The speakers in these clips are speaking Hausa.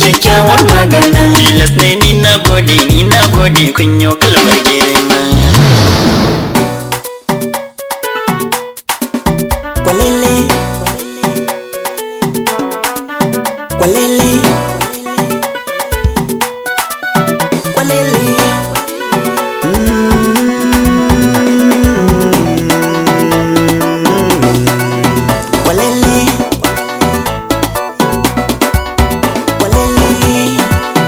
kyakkyawar magana tilas ne ni na gode ni na gode kun yi kalmar girma Kwalele Kwalele Kwalele Kwalele Kwalele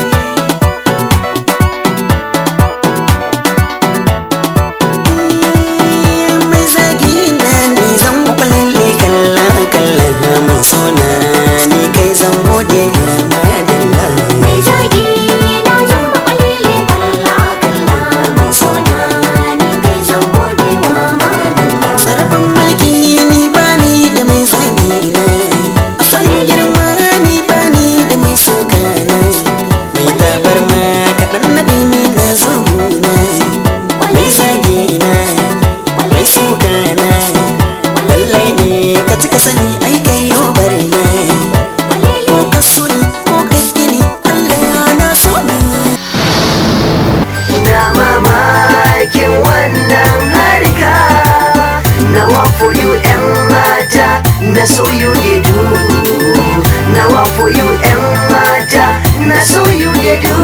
mai zagi na ni zan kwalalle kalla kalla mai sona ni kai zan gode madalla Mai zagi na zan makwalele kalla kalla mai sona ni kai zan gode wa madalla. sarrafin mulki ni bani da mai zagi na a fannin girma ni bani da mai soka na mai tabar ma kaɗan na ni na zo na mai zagi na mai soka na lallai ne ka cika sani ai kai yau bari na ko ka so ni ko ka gini Allah na so ni na mamakin wannan harka na for you yan mata na so you dey do na for you yan mata na so you dey do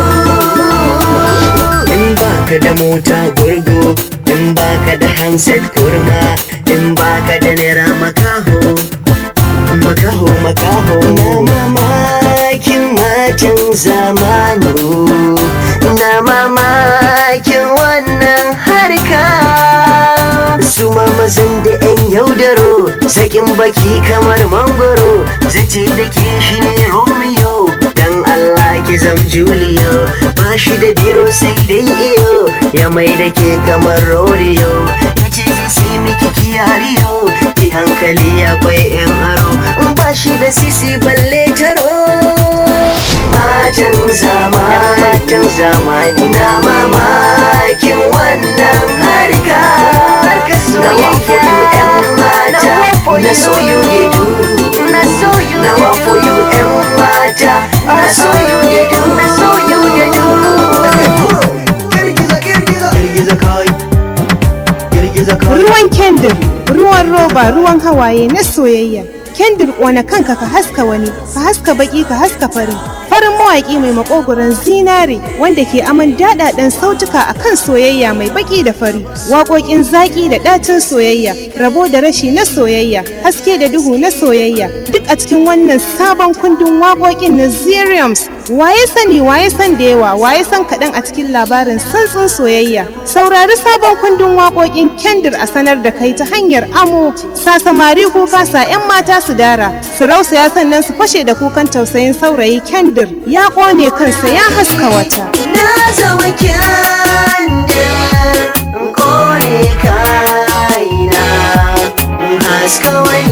in baka da mota gurgu in baka da handset kurma in baka da naira makaho makaho makaho na mamakin matan zamanu na mamakin wannan harka su mamazan da yan yaudaro sakin baki kamar mangoro zace da ke shi ne romeo dan allah ki zam julio ba shi da biro sai dai iyo ya mai da ke kamar rodeo ya ce zai sai miki kiyariyo ki hankali akwai yan aro ba shi da sisi balle taro matan zamani matan zamani na mamakin wannan harka na wafo you yan mata na so you dey do na so you na wafo you yan mata na so you dey do na so you dey do girgiza girgiza girgiza kai girgiza kai Ruwan kendir, ruwan roba, ruwan hawaye na soyayya. Kendir ƙona kanka ka haska wani, ka haska baki ka haska fari. Farin mawaƙi mai makogoron zinare wanda ke aman daɗaɗen sautuka a kan soyayya mai baki da fari. Waƙoƙin zaƙi da ɗacin soyayya, rabo da rashi na soyayya, haske da duhu na soyayya. Duk a cikin wannan sabon kundin waƙoƙin na Zeriums. Waye sani waye san da yawa, waye san kaɗan a cikin labarin santsin soyayya. Saurari sabon kundin waƙoƙin kendir a sanar da kai ta hanyar amo sa samari kuka sa 'yan mata su dara su rausaya sannan su fashe da kukan tausayin saurayi kendir ya ƙone kansa ya haska wata na zama kyandir kone kaina haska wani